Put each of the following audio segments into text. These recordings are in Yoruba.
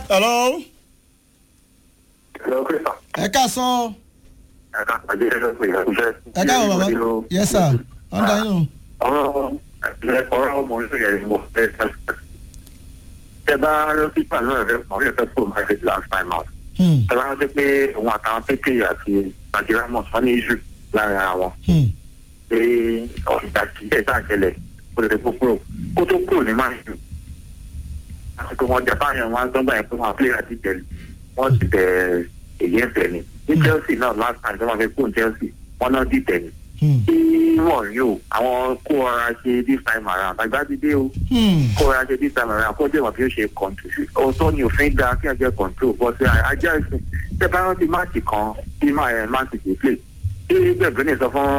hello. Hello, Christopher. ẹ ká sọ. ẹ ká pàdé ẹjọ́ pé ìyàtúnṣe. ẹ káàbọ̀ bàbá yes sir ọ̀dà inú. ọ̀rọ̀ ọ̀rọ̀ ọmọ orílẹ̀ èdè mo fẹ́ ṣe. ẹ bá rántí pàánù ẹ̀rẹ́ mọ̀ ní ẹ̀fẹ́ fún my head last time out. ẹ bá rántí pé òun àtàwọn pékè àti nàìjíríà mọ̀ sọ ní iṣu láàrin ara wọn. pé ọ̀sìtà kì í ẹ̀dá àjẹlẹ̀ kó lè kó kúrò kó tó kúrò ní máa ń jù. àsìkò wọn japan yẹn wọn á gbọ́n báyìí pé wọn àpilẹ̀ àti tẹ̀lé wọ́n ti bẹ̀rẹ̀ èyí ẹ̀fẹ̀ ni ní chelsea náà last time tí wọ́n fi kún chelsea wọ́n náà dìtẹ̀ ni tí wọ́n rí o àwọn kó ọra ṣe this time around àgbà ti dé o kó ọra ṣe this time around kó jẹ́ wọ́n fi ó ṣe control ọ̀tọ̀ ni òfin da kí wọ́n jẹ́ control bọ́ sí ajá ìsìn tẹ́ bá rántí máàcì kan tí máa ti play tí gbẹ̀gbẹ́ni sọ fún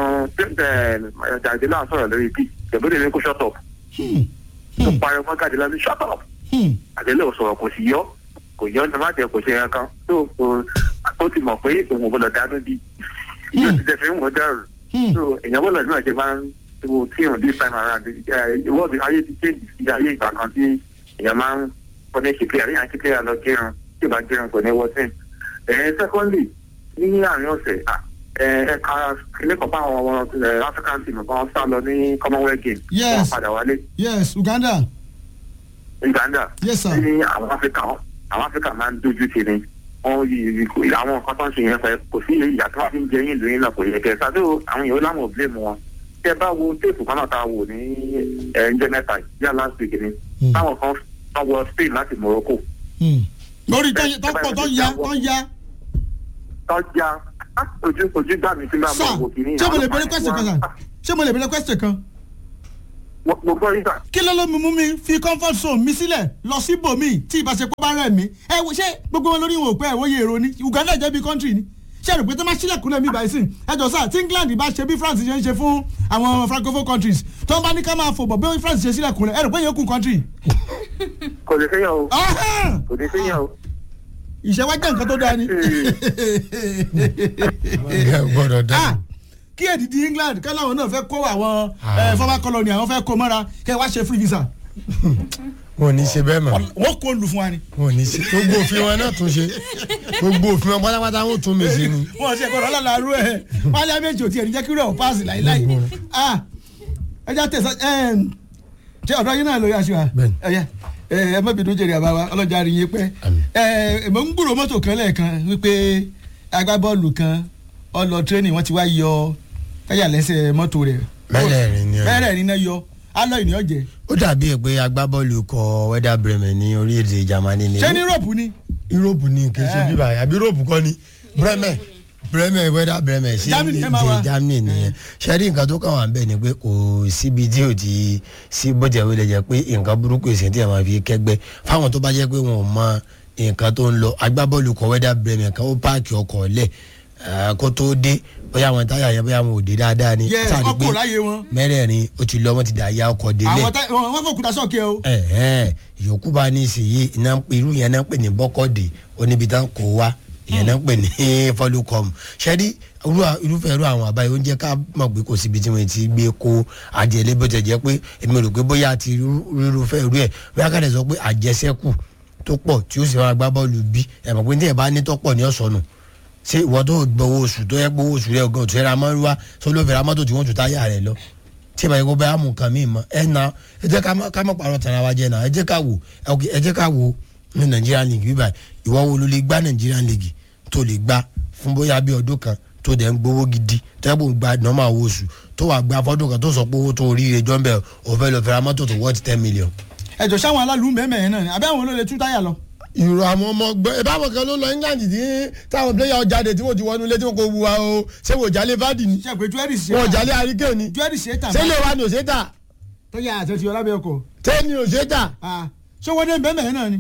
jàdílà sọ̀rọ̀ lórí p gbẹ̀gbẹ́ni ní kó shut up tó pariwo fún jàdílà ní shut up àdélé ò sọ̀rọ̀ kò sí yọ kò yọ ní má jẹ kò ṣe kankan tó ó ti mọ̀ pé òun ò gbọ́dọ̀ dánú bí yóò ti tẹ̀sí ń wọ́n dàrú so èèyàn bọ́lá ìlú àjẹ máa ń wo tí òun this time around ìwọ́ọ̀dù ayé ti change sí ayé ìgbà kan tí èèyàn máa ń kọ́ ní ṣìkìlẹ̀ àríyàn ṣìkìlẹ̀ lọ jẹun tí ò bá jẹun kò ní wọ́tìn. ẹ̀ẹ́n secondly ní àárín ọ̀sẹ̀ ẹ̀ka ilé-ẹ̀kọ́ bá àwọn ọmọ african team kan sá lọ ní commonwealth game wọ́n padà wálé. yes uganda. uganda yes sir. ní àwọn africa àwọn africa máa ń dojú ti ni wọn yí àwọn nǹkan tó ń ṣe yẹn fẹ kò sí ìyá tó wá fi ń jẹ yín lóyún náà kò yẹ kẹ ṣáájú àwọn èèyàn láwọn ò blame wọn tẹ bá wo téèpù kan náà tá a wò ní ẹnjẹ mẹ́ta yá last week ni táwọn kan tó wọ spain láti morocco. lórí tó pọ̀ tó ya tó ya. tó ya ojú ojú gbà mí sí máa mọ òwò kìíní. ṣé mo lè bẹ̀rẹ̀ question kan sà ṣé mo lè bẹ̀rẹ̀ question kan mo gbọ́ yín sà. kí ló ló mú mi fi comfort zone mi sílẹ̀ lọ sí bòmí tí ìbáṣepọ̀ bá rẹ̀ mí ẹ wo ṣé gbogbo wọn lórí wọn ò pẹ́ ẹ̀wọ́ yẹ èrò ni uganda jẹ́ bí country ni ṣé rò pé tó máa ṣílẹ̀kùnlẹ̀ mi báyìí sí ẹ jọ sáà tí england bá ṣe bí france ṣe ń ṣe fún àwọn francophone countries tó ń bá ní ká máa fò bọ̀ bí france ṣe sílẹ̀kùnlẹ̀ ẹ rò pé yẹn kún country. kò lè fẹ́yàn o kò lè fẹ́yàn o. ìṣẹ́wá jẹ́ nǹkan tó dáa ni. gbọ́dọ̀ dáa kí èdìdí england kí láwọn náà fẹ́ kó àwọn former colony àwọn fẹ́ kó mọ́ra kẹ́ wá ṣe free visa. wọn ò ní ṣe bẹ́ẹ̀ mọ̀. wọ́n kó lù fún wa ni. wọn ò ní ṣe gbogbo òfin wọn náà tún ṣe gbogbo òfin wọn pátápátá wọn ò tún mi ṣe ni. wọn ṣe gbọdọ ọlọlá arú ẹ wálé méjì ò tiẹ̀ ní jẹ́ kí rẹ̀ ò páàsì láíláí. ẹ já tẹ̀sán ṣé ọ̀dọ́ yín náà lórí aṣọ à ẹ̀yẹ ẹ má bínú jèrè àbáwá ọlọ́jà rí yín pẹ́. ẹ mo ń gbúrò mọ́tò kan lẹ́ẹ̀kan wípé agbábọ́ọ̀lù kan ọlọ tírénì wọn ti wá yọ táyà lẹ́sẹ̀ mọ́tò rẹ̀. mẹ́rẹ̀ẹ̀rin ni mẹ́rẹ̀ẹ̀rin náà yọ alọ́ ìní ọ̀jẹ̀. ó dàbí ẹ pé agbábọ́ọ̀lù kọ wẹ́dà bremen ní orílẹ̀-èdè germany ni. ṣé ní europe ni. europe ni kì í ṣe bíbá àbí europe kọ́ ni bremen bremen wẹ́dà bremen sí ìdíje germany nìyẹn ṣẹ́rí nǹkan tó kàn wá ń bẹ̀ ni pé kò síbi tí ò ti sí bọ́jà wílẹ̀ jẹ́ pé nǹkan burúkú èsì tí a máa fi kẹ́gbẹ́ fáwọn tó bá jẹ́ pé wọn ò mọ nǹkan tó ń lọ agbábọ́ọ̀lù kọ wẹ́dà bremen kan ó páàkì ọkọ̀ lẹ̀ kó tó dé bóyá àwọn táyà yẹn bóyá àwọn òde dáadáa ni. yẹ ọkọ láyé wọn. mẹ́rẹ̀ẹ̀rin ó ti lọ wọ́n ti dà ya ọkọ̀ délé. àwọn wọn fò kúta sọ̀kẹ́ o. ẹ ẹ ìyókù bá ní ìsìyí irú yẹn náà ń pè ní bọ́kọ̀dé oníbi tán kò wá ìyẹn náà ń pè ní fọlùkọm ṣẹ́rí irúfẹ́ irú àwọn àbáyé oúnjẹ ká mọ̀ pé kò síbi tí wọ́n ti gbé kó àjẹlé bó ti jẹ́ pé èmi rò pé bóyá ti irúfẹ́ irú ẹ̀ bóyá ká lè sọ pé àjẹsẹ́kù tó pọ̀ tí ó sì máa gbá bọ́ọ̀lù bí ẹ̀ mọ̀ pé ní ẹ̀ bá ní tọ́pọ̀ ní ọ̀sọ̀nù ṣé ìwọ tó gbowó oṣù tó yẹ gbowó oṣù rẹ gan tó yẹ ra mọ́ wá tó ló fẹ́ ra mọ́tò tí wọ́n tún táyà rẹ lọ tí ìbáyìí kó bẹ́ẹ̀ mú nǹkan míì mọ́ ẹ na ẹ jẹ́ ká má parọ́ tara wa jẹ́ náà ẹ jẹ́ ká wò ẹ jẹ́ ká wò ní Nigerian league bíbá ìwọ wo ló lè gbá Nigerian league tó lè gbá fún bóyá bí ọdún kan tó dẹ̀ ń gbowó gidi tẹ́bù ń gba nọ́mà owó oṣù tó wà gba fọ́dún kan tó sọ pé owó tó rí ire jọ́ńbẹ́ òfẹ́ lọ fẹ́ ra mọ́tò tó worth ten million. ẹ̀jọ̀ sáwọn alálùú mẹ́mẹ́ náà ni àbẹ́ àwọn olóòlè tún táyà lọ ìrò àwọn ọmọ gbẹ ẹ báwọn kan ló lọ england tí táwọn player jáde tí wọn ti wọnú ilé tí wọn kò wu wa o ṣé wò jálé vardy ni ṣe pé jewelry ṣe wọn jálé arike ni jewelry ṣe tà ṣé lè wa ni ò ṣe tà. tó yà àti ọlábẹ́ ọkọ̀. ṣé ni ò ṣe tà. ṣé wọ́n dé bẹ́ẹ̀ náà ni.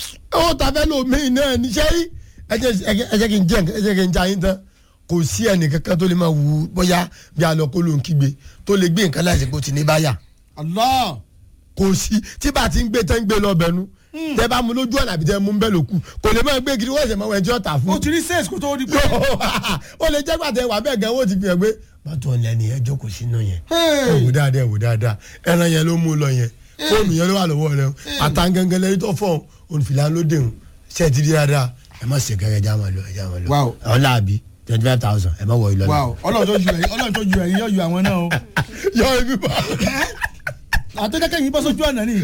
ó ta fẹ́ lò mí náà ni ṣé ẹ jẹ́ kí n jẹ́ ẹ jẹ́ kí n jẹ́ ayé tán kò sí ẹnì kankan tó lè máa wù bóyá bí alọ́kó ló ń kígbe tó lè gbé nǹkan láìsí kó ti ní báyà. Allah. kò sí tí bá ti ń gbé tán ń gbé lọ bẹ̀nu tẹ bá mu lójú ọ̀nà àbí tẹ mú bẹ́ẹ̀ ló kù kò lè máa gbé kiri wọ́n ṣe máa wọ ẹjọ́ ta fún. o ti rí sales kó tó di pé. o lè jẹ́ gbàtẹ́ wà bẹ́ẹ̀ gan o ti fi hàn pé bàtò ọ̀lẹ́ ni ẹjọ́ kò sínú yẹn. ẹ wò dáadáa ẹ wò dáadáa ẹran yẹn ló mú lọ yẹn fóònù yẹn ló wà lọ́wọ́ rẹ àtàǹgẹ̀ngẹ̀ lẹ́yìn tó fọ̀ ònfìlà ló dé ṣe ti di dáadáa ẹ má ṣe kẹrẹ ẹja máa lọ ẹja máa lọ Wow. ọlá àbí twenty five thousand ẹ má wọ ìlọlẹ. wow ọlọ́run tó ju ẹ̀yin ọlọ́run tó ju ẹ̀yin yóò ju àwọn náà o. yọ ibi bá. àtọ́jọ́kẹ́ yìí bọ́ sójú ọ̀nà ni.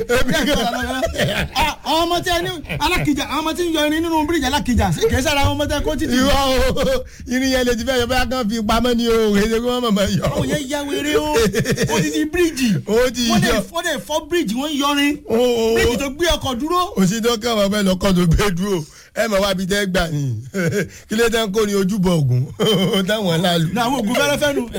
Ah, àwọn ọmọ tí a ní alákìjà àwọn ọmọ tí ń yọ irin nínú bíríjì alákìjà kì í sára àwọn ọmọ tí a kó títì. ìwọ o irin yẹn lè ti fẹ́ yọ bóyá kàn fi pamọ́ ni o èdè kí wọ́n mọ̀ mọ́ yọ. àwọn yẹn ya wèrè o odidi bíríjì Ó ti wọ́n dẹ̀ yọ. wọ́n dẹ̀ fọ́ bíríjì wọ́n ń yọrin o o bíríjì tó gbé ọkọ̀ dúró. òsì tó kàn wọ́n fẹ́ lọ́kọ́ tó gbé dúró ẹ mọ̀ wá bí tẹ́ gbà ní kí ló tẹ́ ń kó ní ojúbọ ògùn táwọn láàlú. ní àwọn oògùn fẹ́rẹ́fẹ́ nu.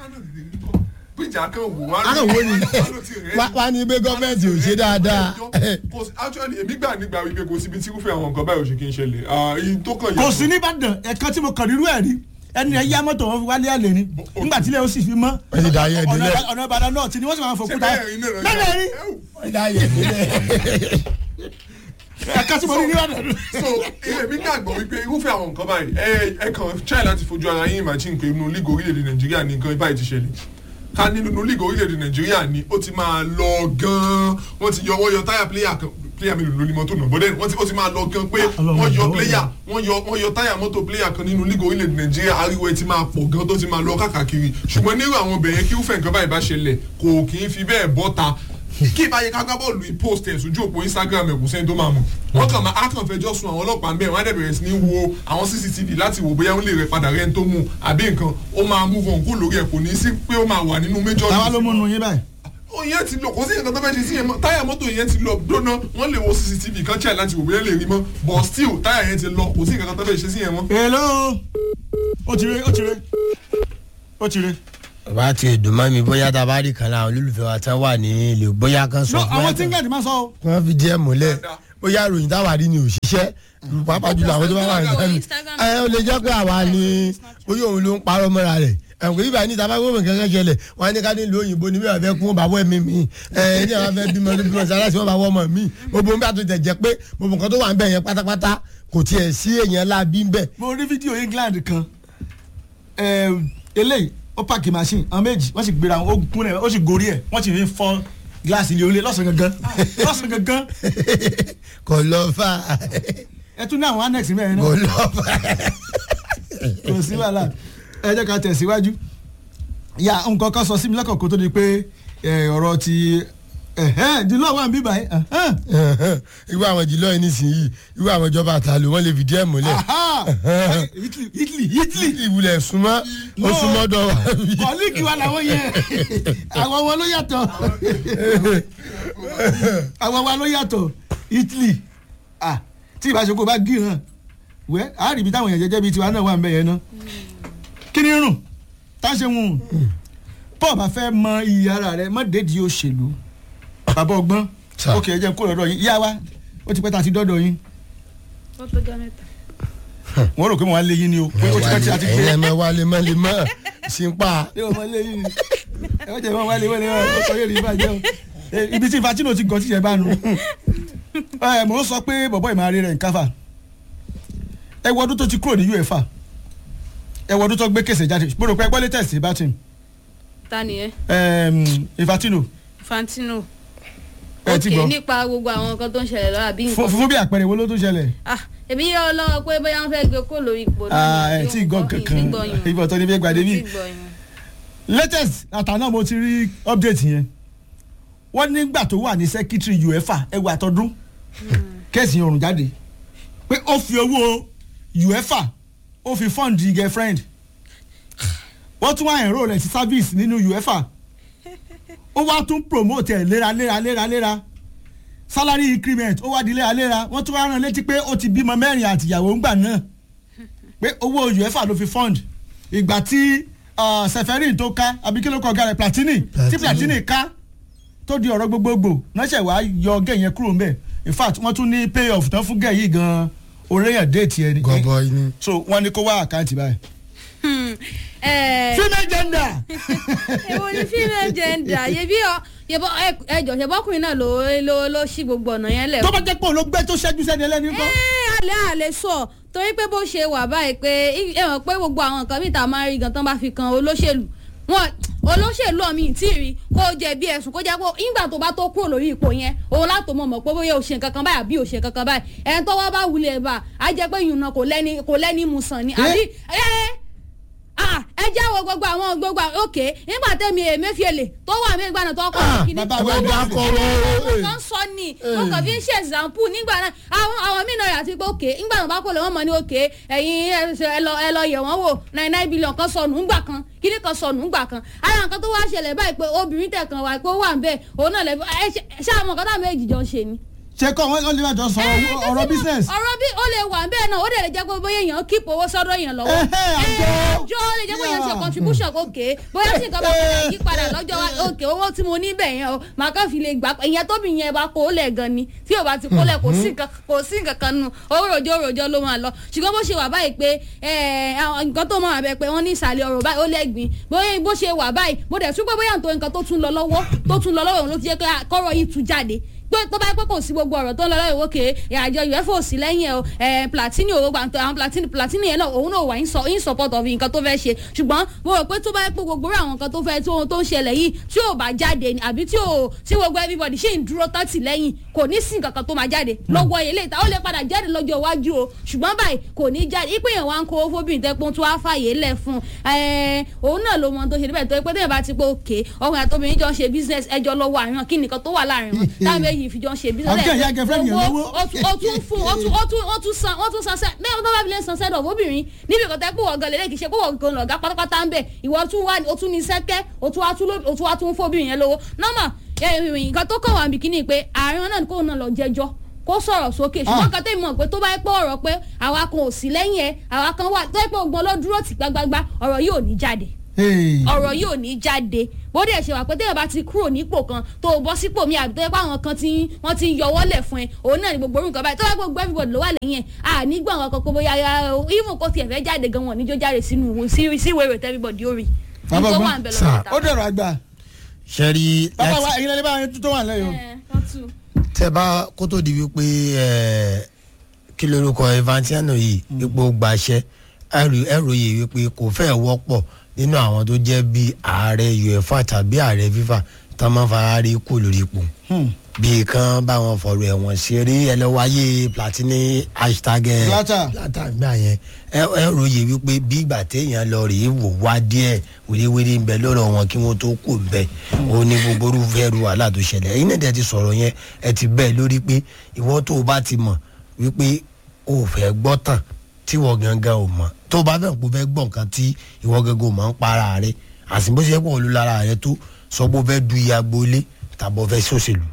bíjà kan wò wá. Akàn wò ni. Wá- wá ní pé gọ́ọ̀mẹ̀ntì ò ṣe dáadáa. Kò sí- actually èmi gbà nígbà wípé kò síbi tí irúfẹ́ àwọn nǹkan báyìí ò ṣe kí n ṣẹlẹ̀ Ah, èyí tó kàn kò sí nìbàdàn ẹ̀kan tí mo kàn nírú ẹ̀ rí ẹni ẹ̀ yá mọ́tò wọn fi wálé àlè ni nígbà tí ilé ó sì fi mọ́ Wọ́n ti dà yẹn ọ̀nà délẹ̀. ọ̀nà ìbàdàn náà tí ni wọ́n sì máa fò ṣe kúta bẹ́ẹ̀ rí náà bẹ́ẹ̀ rí ìdáyẹ̀ ìdílé. ẹ̀kan tí mo rí nìbàdàn. so èmi gbàgbọ́ wípé irúfẹ́ àwọn nǹkan báyìí ẹ ẹ kàn try láti fojú ara yín imagine pé inú league orílẹ̀-èdè nàìjíríà ní nǹkan báyìí ti ṣẹlẹ̀ ká nínú league orílẹ̀-èdè nàìjíríà ni ó ti máa lọ gan-an wọ́n ti yọ wọ́n yọ táyà player kan player mi ló ní mọ́tò náà bọ́dẹ̀ wọ́n ti ó ti máa lọ gan pé Ọlọ́run wọ́n yọ jọ̀wọ́ player wọ́n yọ wọ́n yọ táyà mọ́tò player kan nínú league orílẹ̀-èdè nàìjíríà ariwo ẹ ti máa pọ̀ gan tó ti máa lọ káàkiri ṣùgbọ́n nírú àwọn obìnrin kí irúfẹ́ nǹkan báyìí bá ṣẹlẹ̀ kò kì í fi bẹ́ẹ̀ bọ́ta kí ìbáyé kágbá bọ́ọ̀lù yìí post ẹ̀ sójú òpó instagram ẹ̀ kò sẹ́ni tó máa mọ̀ wọ́n kàn máa akàn fẹjọ́ sun àwọn ọlọ́pàá mẹ́rin wọ́n á dẹ̀ bẹ̀rẹ̀ sí ní wo àwọn cctv láti wò bóyá wọ́n lè rẹ padà rẹ́ni tó mú un àbí nǹkan ó máa move on kó lórí ẹ̀ kò ní sí pé ó máa wà nínú major táwa ló mú nu yín báyìí. ó yẹn ti lọ kò sí nǹkan tó fẹ́ ṣe sí yẹn mọ́ táyà mọ́tò yẹn ti lọ gbóná wọ́n lè wo cctv kan check láti wò bóyá lè rí mọ́ but still táyà yẹn ti lọ kò sí nǹkan tó fẹ́ ṣe sí yẹn mọ́. hello ó ti re ó ti re ó ti re. bàbá ti dùn mọ́ mi bóyá tá a bá rí kan láwọn olólùfẹ́ wa tán wà ní ilé bóyá kan sọ no fún wa àwọn tí ń gàdí máa sọ o. wọ́n fi díẹ̀ múlẹ̀ bóyá ròyìn táwa rí ni òṣìṣẹ́ pàápàá jùlọ àwọn tó bá wà ní sẹ́mi ẹ ó lè jẹ́ pé àwa ni bóyá òun ló ń parọ́ mọ́ra rẹ̀ ẹ̀kọ́ yìí báyìí ní ìta bá gbọ́dọ̀ kankan ṣẹlẹ̀ wọ́n á ní ká ní ìlú òyìnbó ni bíwà fẹ́ kún bá wọ́ ẹ̀mí mi ẹ̀ ní àwọn fẹ́ bímọ tó bímọ sára sí wọn bá wọ́ ọmọ mi gbogbo nbà tó jẹ́ pé gbogbo nǹkan tó wà ń bẹ̀ yẹn pátápátá kò tiẹ̀ sí èèyàn láàbí ń bẹ̀. mo rí fídíò england kan eh, eléyìí ó pààkì machine àwọn méjì wọ́n sì gbéra wọn ó gún ẹ̀ ó sì gorí ẹ̀ wọ́n sì fi fọ́ gíláàsì ilé olè lọ́sàn gangan lọ́sàn gangan kò lọ fà ẹ tún ní àwọn annex mẹ́rin kò náà lọ fà. kò sí wàhálà ẹ jẹ́ ká tẹ̀síwájú ya nǹkan kan sọ sí mi lọ́kàn kó tó di pé eh, ọ̀rọ̀ ti dìlọ́ wà ń bíbá yìí irú àwọn ìdílọ́ yìí nísìnyí irú àwọn ìjọba àtàlù wọn lè fìdí ẹ̀ múlẹ̀ Italy Italy Italy ìwúlẹ̀ súnmọ́ ó súnmọ́ dọ̀ wá bí. kọ́líkì wa làwọn yẹn àwọn wọn ló yàtọ̀ àwọn wa ló yàtọ̀ Italy ah tí ìbáṣepọ̀ bá gí hàn wẹ́ àárín ibi táwọn èèyàn jẹ́jẹ́ bíi tiwa náà wà ń bẹ̀ yẹn ná kí ni rùn tá a ṣe wùn paul bá fẹ́ mọ iye ara rẹ mọ́ dédìí òṣèlú bàbá ọgbọ́n Sir. ókè ẹ jẹ́ kó lọ́dọ̀ yín yá wa ó ti pẹ́ tá a ti dọ́dọ̀ yín ó tó jọ mẹ́ta. wọ́n rò pé wọ́n á lé yín ni o pé ó ti pẹ́ tí a ti ẹ̀yin gbé ẹ̀ máa wálé mọ́ lè mọ́ sí ń pa. ṣé o máa lé yín ni ẹ wọ́n jẹ́ wọ́n wálé wọ́n lé wọ́n ó sọ yé rí ìbàjẹ́ o Eh, ibi tí Infantino ti gàn tíṣẹ́ bá nu ẹ mò ń sọ pé bọ̀bọ̀ ìmọ̀ àárẹ̀ rẹ̀ ń káfà ẹ wọ ọdún tó ti kúrò ní UEFA ẹ wọ ọdún tó gbé kèsè jáde mo rò pé ẹgbọ́n lè tẹ̀sí bátìn ta ni ẹ Infantino Fantino. ẹ ti ok gbọ́ nípa gbogbo àwọn nǹkan tó ń ṣẹlẹ̀ lọ́wọ́ àbí fún nǹkan. fún bí àpẹẹrẹ wo ló tún ṣẹlẹ̀ ah èmi yọ lọ́wọ́ pé bóyá wọ́n fẹ́ gbé kó lórí ipò Ah, ẹ tí ì gbọ́ kankan ibà tó ní bí gbàdé bí latest àtàná mo ti rí update yẹn wọ́n nígbà tó wà ní secretary UEFA ẹwà àtọ́dún kẹ́sì ọ̀run jáde pé ó fi owó UEFA ó fi fund girlfriend wọ́n tún wá enroll rẹ̀ sí service nínú UEFA ó wá tún promote ẹ̀ léraléra léraléra salary increment ó wá di léraléra wọ́n tún wá rán létí pé ó ti bímọ mẹ́rin àtìyàwó ńgbà náà pé owó UEFA ló fi fund ìgbà tí ah, Seferin tó ká àbí kí ló kọ ọ̀gá rẹ̀ Platini tí Platini. Platini ká tó di ọ̀rọ̀ gbogbogbò ránṣẹ́ wàá yọ gẹ̀ yẹn kúrò ńbẹ̀ in fact wọ́n tún ní pay off tán fún gẹ̀ yìí gan-an oréyàn déètì ẹni gọbọi ni. so wọ́n ní kó wá àkáǹtì báyìí. ẹ female gender èwo ni female gender yẹbi ọ yẹbọ ẹjọ ṣẹbọkùnrin náà ló ló ló ṣí gbogbo ọ̀nà yẹn lẹ̀. tó bá jẹ́ pé òun ló gbé tó ṣẹ́jú sẹ́ni ẹlẹ́ni ẹ ńkọ́. alẹ́ àlẹ́ sọ torí pé bó ṣe wà báyìí pé ẹ mọ̀ pé gbogbo àwọn nǹkan mìta máa ń rí gan tán bá fi kan olóṣèlú wọn olóṣèlú ọ̀mí tí ì rí kó jẹ bí ẹ̀sùn kó jẹ́ pé ìgbà tó bá tó kúrò lórí ipò yẹn òun látò mọ̀ mọ̀ pé bóyá òṣè kankan báyìí àbí òṣè kankan báyìí ẹ̀ tọ́wọ́ bá wulẹ̀ bá a jẹ́ pé yùnà kò lẹ́ni kò lẹ́ni mu sàn ni àbí ẹ̀ ah ẹ jáwọ́ gbogbo àwọn gbogbo àwọn òkè nígbà tẹ́mi Emefiele tó wà mí ìgbà náà tó kọ́ Ah, kíní bàbá tó wa wà dá sí kọ́rọ́, ẹgbẹ́ eh. kan sọ ni mo kàn fi ń ṣe example nígbà náà àwọn àwọn mí náà yà sí pé òkè nígbà náà bá kọ́ lè wọ́n mọ̀ ní òkè ẹ̀yin ẹ ṣe- ẹ lọ ẹ lọ yẹ̀ wọ́n wò nine nine billion kan sọnù ńgbà kan kíní kan sọnù ńgbà kan ara nǹkan tó wá ṣẹlẹ̀ báyìí pé obìnrin tẹ̀ kan wà pé ó wà ń bẹ̀ òun náà lẹ́ ẹ ṣe- ṣáà mọ̀ kọ́tà méjì jọ ń ṣe ni ṣe kọ́ wọ́n wọ́n lè máa jọ sọ̀rọ̀ ẹ, ọ̀rọ̀ kí business. ọ̀rọ̀ bí ó lè wà bẹ́ẹ̀ náà ó dẹ̀ lè jẹ́ pé bóyá èèyàn kíp owó sọ́dọ̀ èèyàn lọ́wọ́ Ẹhẹ́, àjọ. ẹjọ́ ó lè jẹ́ pé èèyàn ṣe Yeah. contribution òkè bóyá sì nǹkan bá padà yí padà lọ́jọ́ wa òkè owó tí mo ní bẹ̀ yẹn o màá kàn fi lè gbà ìyẹn tóbi yẹn bá kó lẹ̀ gan ni tí ò bá ti kó lẹ̀ kò sí nǹkan kò sí nǹkan kan nù òròjọ́ òròjọ́ ló máa lọ ṣùgbọ́n bó ṣe wà báyìí pé ẹ, àwọn nǹkan tó máa bẹ pé wọ́n ní ìsàlẹ̀ ọ̀rọ̀ báyìí ó lẹ́gbìn bóyá bó ṣe wà báyìí mo dẹ̀ tún pé bóyá nítorí nǹkan tó tún lọ lọ́wọ́ tó tún lọ lọ́wọ́ òun ló ti jẹ́ pé kọ́rọ̀ yìí tún jáde pé tó bá yẹ pé kò sí gbogbo ọ̀rọ̀ tó ń lọ lọ́wọ́ ìwókè àjọ uefa sí lẹ́yìn ẹ̀ o ẹ̀ platini owó gbàǹtọ̀ àwọn platini platini yẹn náà òun náà wà in so- in support of nǹkan tó fẹ́ ṣe ṣùgbọ́n mo rò pé tó bá yẹ pé gbogbo àwọn nǹkan tó fẹ́ tó tó ń ṣẹlẹ̀ yìí tí ò bá jáde ni àbí tí ò tí gbogbo everybody ṣì ń dúró tán tì lẹ́yìn kò ní sí nǹkan kan tó máa jáde lọ́wọ́ ilé ìta ó lè padà jáde lọ́jọ́ iwájú o ṣùgbọ́n báyìí kò ní jáde ipò yẹn wá ń kó fóbìnrin tẹ́ pé tó wá fàyè lẹ̀ fún un òun náà ló mọ tó ṣe níbẹ̀ tó yẹ pé tẹ́yẹ̀ bá ti pé òkè ọkùnrin àtọ́bìnrin jọ ń ṣe business ẹjọ́ lọ́wọ́ àríyàn kí nìkan tó wà láàrin wọn táwọn méjì fi jọ ń ṣe business Ọjọ́ ìyá girlfriend yẹn lówó. ó tún ó tún fún ó tún ó tún ó tún san ó tún san sẹ mẹ́rin tó bá fi lè san sẹ́dọ̀ obìnrin níbi ìkọ̀tẹ́ pé wọ́n gan lélẹ́ kì í ṣe pé wọ́n gan lọ̀gá pátápátá ń bẹ̀ ìwọ tún wá ó tún ní sẹ́kẹ́ ó tún wá tún ló- ó tún wá tún fóbìnrin yẹn lówó nọ́mà nǹkan tó kàn wá bìkínì pé àárín wọn náà kó náà lọ jẹjọ́ kó sọ̀rọ̀ sókè ṣùgbọ́n kan tẹ́ mọ̀ pé tó bá yẹ pé ọ̀rọ̀ pé àwa kan ò sí lẹ́yìn ẹ̀ àwa kan wà tó yẹ pé ògbọ́n ló dúró tì gbágbágbá ọ̀rọ̀ yìí ò ní jáde Hey. ọ̀rọ̀ yìí ò ní jáde bó dẹ̀ ṣe wà pé téèyàn bá ti kúrò nípò kan tó o bọ́ sípò mi àbí tó yẹ pé àwọn kan ti wọ́n ti yọwọ́ lẹ̀ fún ẹ òun náà ni gbogbo orúkọ báyìí tó yẹ pé gbogbo everybody ló wà lẹ́yìn ẹ̀ à ní gbọ̀n àwọn kankan bóyá ya even kó tiẹ̀ fẹ́ jáde gan wọn níjó jáde sínú ìwé sí sí ìwé ìrètí everybody ó rí Bàbá nítorí ọgbọ́n. wà ń bẹ Sir. lọ́wọ́ ó dẹ̀rọ̀ àgbà ṣẹ́rí bàbá wa ẹ̀yin lẹ́lẹ́ bá yẹn tó wà lẹ́yìn o. tẹ bá kó tó di wípé ẹ kí lorúkọ evantiano yìí ipò gbàṣẹ ẹrù yìí wípé kò fẹ́ wọ́pọ̀ nínú àwọn tó jẹ́ bí ààrẹ uefa tàbí ààrẹ fifa tá máa ń fara rí kú lórí ipò bí kan báwọn fọ̀rọ̀ ẹ̀wọ̀n ṣeré ẹlẹ́wàáyé platini hashtag ẹ Blatter. Blatter gbà yẹn ẹ ròyè wípé bí ìgbà téèyàn lọ rèé wò wá díẹ̀ wéréwéré ń bẹ lọ́rọ̀ wọn kí wọ́n tó kù ń bẹ ó ní gbogbo orúfẹ́ ru wàhálà tó ṣẹlẹ̀ ẹ̀yin náà dẹ̀ ti sọ̀rọ̀ yẹn ẹ ti bẹ́ẹ̀ lórí pé ìwọ tó o bá ti mọ̀ wípé o ò fẹ́ gbọ́ tàn tí ìwọ gangan ò mọ̀ tó o bá fẹ́ kó fẹ́ gbọ́ nǹkan tí ìwọ gangan ò mọ̀ ń para rẹ àsìbó ṣe pọ̀ olúlara rẹ tó sọ pé o fẹ́ du iye agboolé tàbí o fẹ́ sòṣèlú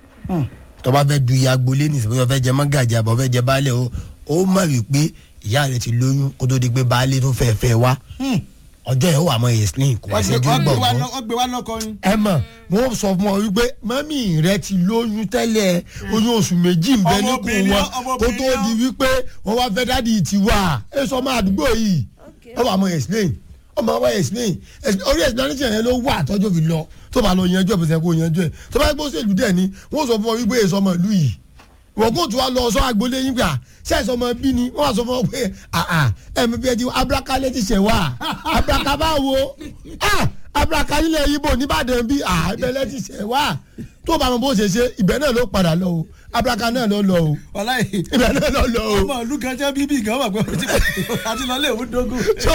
tó bá fẹ́ du iye agboolé nìsín bóyá o fẹ́ jẹ mọ́gàjì àbọ̀ fẹ́ jẹ baálé o ó mọ̀ wípé ìyá rẹ ti lóyún kó tó di pé baálé tó fẹ́ fẹ́ wá ọjọ́ yẹn ó wà mọ́ explain kò wá wọ́n ṣẹ́jú gbé wa gbọ̀ngàn lọ- wọ́n gbé wa lọ́kọ ni. ẹ mọ̀ wọ́n sọ fún ọ wípé mọ́mí rẹ ti lóyún tẹ́lẹ̀ oyún oṣù méjì ń bẹ níkùn Ọmọbìnrin wọn náà, kó ọmọbìnrin tó náà. di wípé wọ́n wá fẹ́ dádì ti wà ẹ sọ ọmọ àdúgbò yìí ọ wà mọ́ explain ọmọ wa explain Ex- orí explanation yẹn ló wà tọ́jú fi lọ tó bá lọ yanjú ẹ̀ bó ṣe kó yanjú ẹ̀ tó bá yẹ kó ṣèlú dẹ̀ ni wọ́n sọ fún ọ wípé èso ọmọ ìlú yìí wọ́n kó tó wa lọ sọ agboolé yín gbà sẹ́ẹ̀sì ọmọ bí ni wọ́n wá sọ fún ọ pé àà ẹ̀mí bí ẹ ti abrakalẹ̀ ti ṣẹ̀ wá abraka bá wo ah abraka nílẹ̀ ibo nìbàdàn bí ah ìbẹ̀lẹ̀ ti ṣẹ̀ wá tó bá wọn bó ṣe ṣe ibẹ̀ náà ló padà lọ o abraka náà ló lọ o wàláyé ibẹ̀ náà ló lọ o ọmọ ìlú kan jẹ́ bíbí gan wà pé àti lọ lé òun dógún. so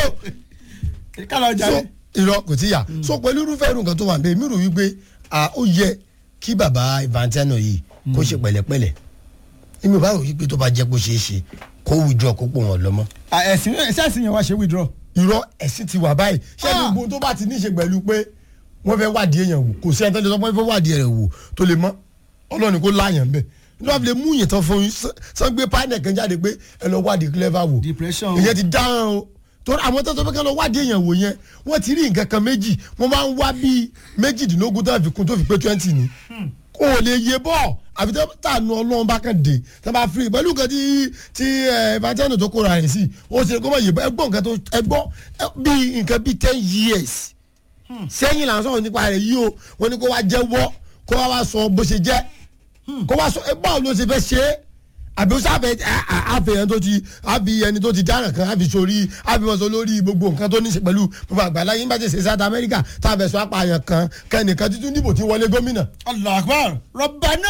kálọ̀ ọjà so rẹ̀. irọ́ kò tí yà so pẹ̀lú irúfẹ́ irun kan tó wà bẹ́ẹ̀ mi rò wípé ah, ó yẹ kí bàbá Infantino yìí kó ṣe pẹ̀lẹ́pẹ̀lẹ́ èmi ò bá rò wípé tó bá jẹ́ kó ṣeé ṣe kó wùjọ kó pò wọ́n lọ́mọ́ ẹ̀sìn ẹ̀sìn yẹn wá ṣe withdraw. irọ́ ẹ̀sìn ti wà báyìí ṣé Ah. gbogbo tó bá ti ní í ṣe pẹ̀lú pé wọ́n fẹ́ wádìí èèyàn wò kò sí ẹni tó lè sọ pé wọ́n fẹ́ wádìí rẹ̀ wò tó lè mọ́ ọlọ́run kó láàyàn bẹ́ẹ̀ ní wọ́n fi lè mú yẹn tán fún yín sán- sán gbé pánẹ̀ kan jáde pé ẹ lọ wádìí clever wò Depression. ìyẹn ti dáhùn o torí àwọn tó sọ pé kí wọ́n lọ wádìí èèyàn wò yẹn wọ́n ti rí nǹkan kan méjì wọ́n máa ń wá bíi méjìdínlógún tó fi kún tó fi pé twenty ni kò lè yé bọ́ àfi tó tànù ọlọ́run bá kàn dé tó bá fi pẹ̀lú nǹkan tí tí Infantino tó kóra rẹ̀ sí ó ṣe kó má yé bọ́ ẹgbọ́n nǹkan tó ẹgbọ́ bíi nǹkan bíi ten years sẹ́yìn là ń sọ̀rọ̀ nípa rẹ̀ yìí o wọ́n ní kó wá jẹ́wọ́ kó wá wá sọ bó ṣe jẹ́ kó wá sọ ẹ báwo ló ṣe fẹ́ ṣe é àbí ó sábẹ àfihàn tó ti àbí ẹni tó ti dáràn kan àbí sórí àbí wọn sọ lórí gbogbo nǹkan tó ní í ṣe pẹ̀lú gbogbo àgbàlá yín bá ti ṣe south america tá a fẹ́ sọ apààyàn kan kẹ́nìkan títún dìbò tí wọlé gómìnà. allah akbar rọ̀bànà.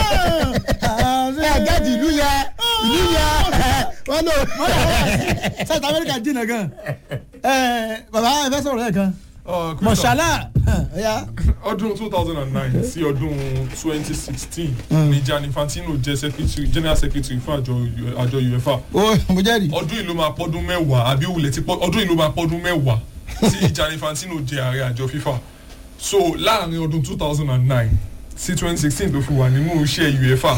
ẹ gẹ́tì ìlú yẹ ìlú yẹ wọn lò. south america jìnnà gan. ẹ baba ẹ fẹ́ sọ̀rọ̀ ẹ̀ kan. Uh, Crystal, mọ̀ṣálá. ẹ̀yà. ọdún two thousand and nine sí ọdún twenty sixteen ni Gianni Infantino jẹ́ secretary general secretary fún àjọ àjọ UEFA o mo jẹ́rìí. ọdún yìí ló máa pọ́dún mẹ́wàá àbí wulẹ̀ ti pọ́ ọdún yìí ló máa pọ́dún mẹ́wàá tí Gianni Infantino jẹ́ ààrẹ àjọ FIFA so láàrin ọdún two thousand and nine sí twenty sixteen tó fi wà nínú iṣẹ́ UEFA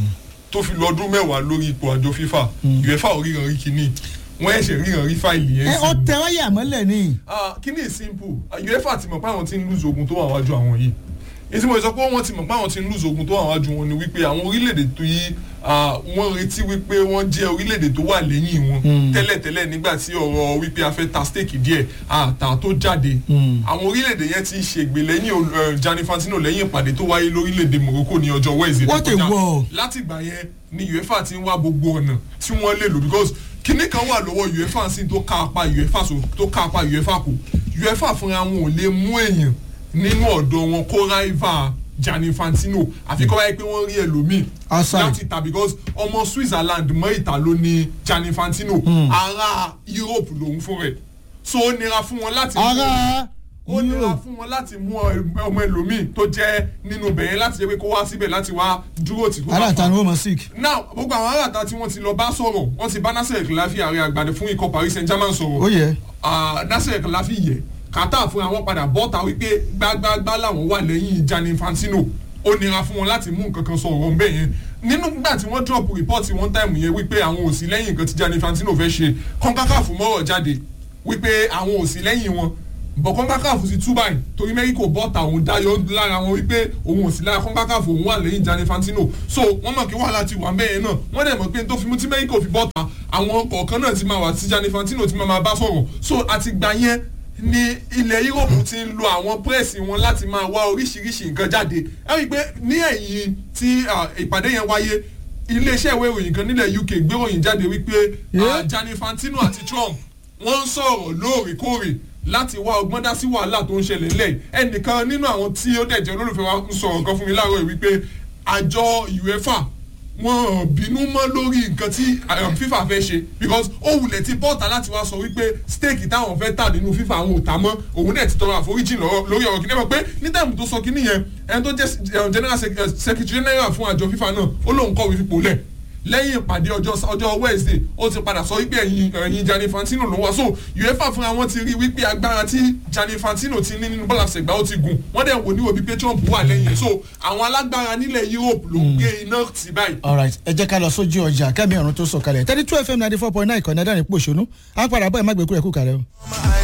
tó fi lọ ọdún mẹ́wàá lórí ipò àjọ FIFA UEFA ò ríran rí kíní wọ́n ẹ̀ṣẹ̀ ríran rí fáìlì yẹn ẹ sí ọ tẹ wáyà mọ́lẹ̀ ni. Ah, kíní is simple uefa ti mọ̀ pé àwọn ti ń lose ogun tó wà wájú àwọn yìí èyí tí mo sọ pé wọ́n ti mọ̀ pé àwọn ti ń lose ogun tó wà wájú wọn ni wípé àwọn orílẹ̀-èdè tó yí ah, wọ́n retí wípé wọ́n jẹ́ orílẹ̀-èdè tó wà lẹ́yìn wọn tẹ́lẹ̀tẹ́lẹ̀ nígbà tí ọ̀rọ̀ wípé a fẹ́ ta stake díẹ̀ àtà tó jáde àwọn orílẹ̀-èdè yẹn ti ṣègbè lẹ́yìn ol- eh, Gianni Infantino lẹ́yìn ìpàdé tó wáyé lórílẹ̀-èdè Morocco ní ọjọ́ Wednesday tó What a kọjá. war. láti ìgbà yẹn ni uefa ti ń wá gbogbo ọ̀nà tí wọ́n lè lò because kinní kan wà lọ́wọ́ uefa sí tó ká apá uefa so tó ká apá uefa kù uefa fúnra wọn ò lè mú èèyàn nínú ọ̀dọ̀ wọn kó ráìvà Gianni Infantino àfi kọ́ báyìí pé wọ́n rí ẹlòmíì Outside. láti ta because ọmọ Switzerland mọ́ ìta ló ní Gianni Infantino ará Europe lòun fún rẹ̀ so ó nira fún wọn láti ara ó nira fún wọn láti mú ọmọ ẹlòmíì tó jẹ́ nínú bẹ̀yẹn láti jẹ́ pé kó wá síbẹ̀ láti wá dúró tì kó bá ara fa ta ni wọ́n mọ̀ sick. now gbogbo àwọn aráàta tí wọ́n ti lọ bá sọ̀rọ̀ wọ́n ti bá nasir kìláfì ààrẹ àgbàdo fún ikọ̀ paris saint germain sọ̀rọ̀ ó yẹ. Ah, nasir kìláfì yẹ kàtà fún àwọn padà bọ́ta wípé gbágbágbá làwọn wà lẹ́yìn Gianni Infantino ó nira fún wọn láti mú nǹkan kan sọ̀rọ̀ ńbẹ̀ yẹn nínú gbà tí wọ́n drop report one time yẹn wípé àwọn ò sí lẹ́yìn nǹkan tí Gianni Infantino fẹ́ ṣe kọ́ńkákàfù mọ́rọ̀ jáde wípé àwọn ò sí lẹ́yìn wọn bọ̀ kọ́ńkákàfù ti tú báyìí torí mẹ́ríkò bọ́ta òun dáyọ̀ lára wọn wípé òun ò sí lára kọ́ńkákàfù òun wà lẹ́yìn Gianni Infantino so wọ́n mọ̀ kí wàhálà ti wà ńbẹ̀ yẹn náà wọ́n dẹ̀ mọ̀ pé tó fi mú tí mẹ́ríkò fi bọ́ta àwọn kọ̀ọ̀kan náà ti máa wà tí Gianni Infantino ti máa máa bá sọ̀rọ̀ so àtìgbà yẹn ni ilẹ̀ Europe ti ń lo àwọn pírẹ́sì wọn láti máa wá oríṣiríṣi nǹkan jáde ẹ rí i pé ní ẹ̀yìn tí ah, ìpàdé yẹn wáyé iléeṣẹ́ ìwé ìròyìn kan nílẹ̀ UK gbé ìròyìn jáde wípé ah, Yeah. Gianni Infantino àti Trump wọ́n ń sọ̀rọ̀ lóòrèkóòrè láti wá ọgbọ́n dá sí wàhálà tó ń ṣẹlẹ̀ ńlẹ̀ yìí. ẹnìkan nínú àwọn tí ó dẹ̀ jẹ́ olólùfẹ́ wa ń sọ̀rọ̀ kan fún mi láàárọ̀ yìí wípé àjọ UEFA wọn ò bínú mọ́ lórí nǹkan tí um, FIFA fẹ́ ṣe because ó wulẹ̀ ti bọ́ta láti wá sọ wípé stake táwọn fẹ́ tà nínú FIFA àwọn ò tà mọ́ òun náà ti tọrọ àforíjì lọ́rọ̀ lórí ọ̀rọ̀ kìnìún pé ní táìmù tó sọ kìnìún yẹn ẹni tó jẹ́ um, general sec- uh, secretary general fún àjọ FIFA náà ó lóun kọ̀wé fipò lẹ̀ lẹ́yìn ìpàdé ọjọ́ ọjọ́ Wednesday ó ti padà sọ wípé ẹ̀yin ẹ̀yin Gianni Infantino ló wá so UEFA fúnra wọn ti rí wípé agbára tí Gianni Infantino ti ní nínú bọ́ọ̀lù àṣẹgbà ó ti gùn wọ́n dẹ̀ wò ní òbí pé Trump wà lẹ́yìn ẹ̀ so àwọn alágbára nílẹ̀ Europe ló ń gbé iná tì báyìí. alright ẹ jẹ́ ká lọ sójú ọjà kẹ́mi ọ̀run tó sọ̀kalẹ̀ thirty two fm ninety four point nine ìkànnì ẹ̀dá ní pòṣónú á padà bọ́ ẹ̀ má gbé kúrẹ́ kú kàrẹ́ o.